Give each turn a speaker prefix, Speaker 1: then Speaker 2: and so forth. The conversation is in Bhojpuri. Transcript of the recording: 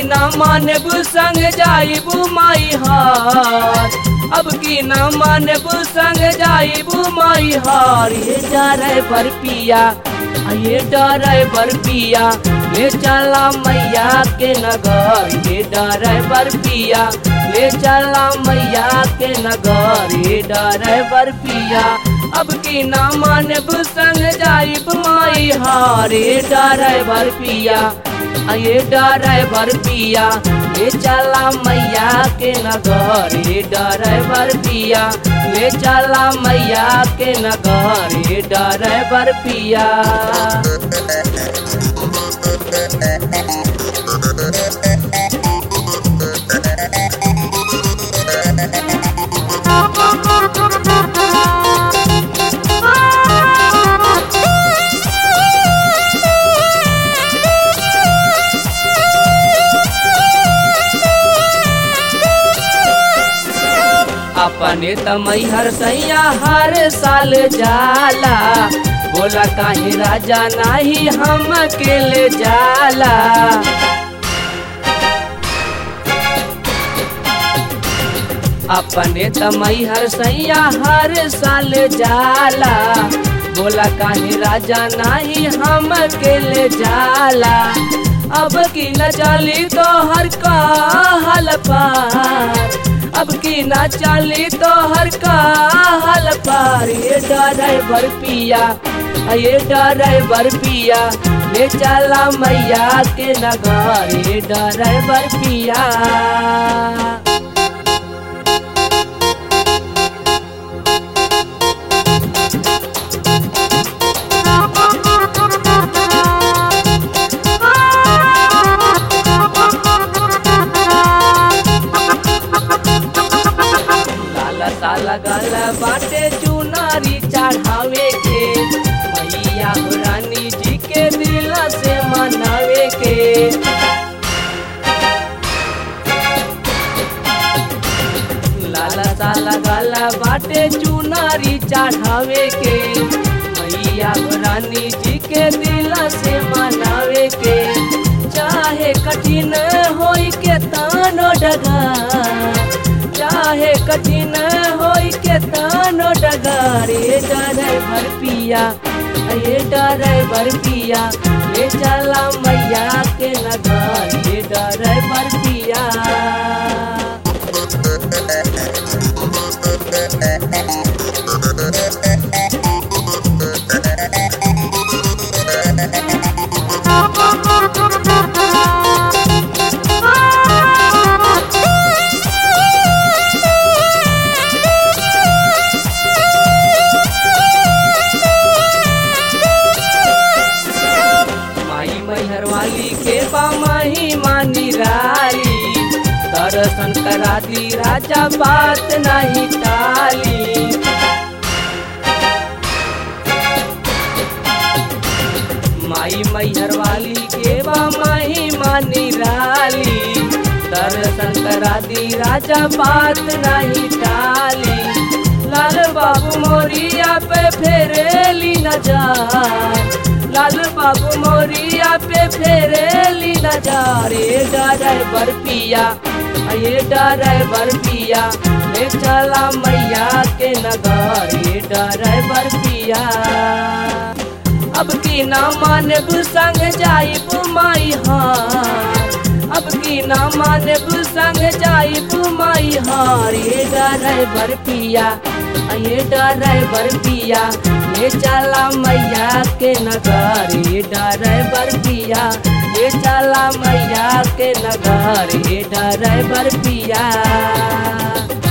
Speaker 1: ना मानब संग जाइबू माई हार अब की ना मानब संग जाइबू माई हार ये डरे बर पिया आ ये डरे बर पिया ले चला मैया के नगर ये डरे बर पिया ले चला मैया के नगर ये डरे बर पिया अब की ना मानब संग जाइब माई हार ये डरे बर पिया आ ये ड्राइवर पिया ले चला मैया के नगर ये ड्राइवर पिया ले चला मैया के नगर ये ड्राइवर पिया अपने तमई हर सैया हर साल जाला बोला काहे राजा नाही हम अकेले जाला अपने तमई हर सैया हर साल जाला बोला काहे राजा नाही हम अकेले जाला अब की न चली तो हर का हल पार अब की ना चली तो हर का हल पार ये ड्राइवर पिया ये ड्राइवर पिया ले चला मैया के नगर ये ड्राइवर पिया लाला साला गाला बाटे चुनारी चढ़ावे के मैया रानी जी के दिल से मनावे के लाला साला गाला बाटे चुनारी चढ़ावे के मैया रानी जी के दिल से मनावे के चाहे कठिन होई के तानो डगा चाहे कठिन होई के तानो डगारे ड्राइवर पिया ये ड्राइवर पिया ले चला मैया के नगर ये ड्राइवर पिया माई मैहर वाली के बामाही मानी राली दर्शन करा दी राजा बात नहीं टाली माई मैहर वाली के बामाही मानी राली दर्शन करा दी राजा बात नहीं टाली लाल बाबू मोरिया पे फेरेली नजार लाल बाबू मोरिया पे फेरेली नजारे ड्राइवर पिया ये ड्राइवर पिया ले चला मैया के नगर ये ड्राइवर पिया अब की ना मानब संग जाइब माई हार अब की ना मानब संग जाइब माई हार ये ड्राइवर पिया ये ड्राइवर पिया ले चला मैया के नगर ये ड्राइवर पिया ले चला मैया के नगर ये ड्राइवर पिया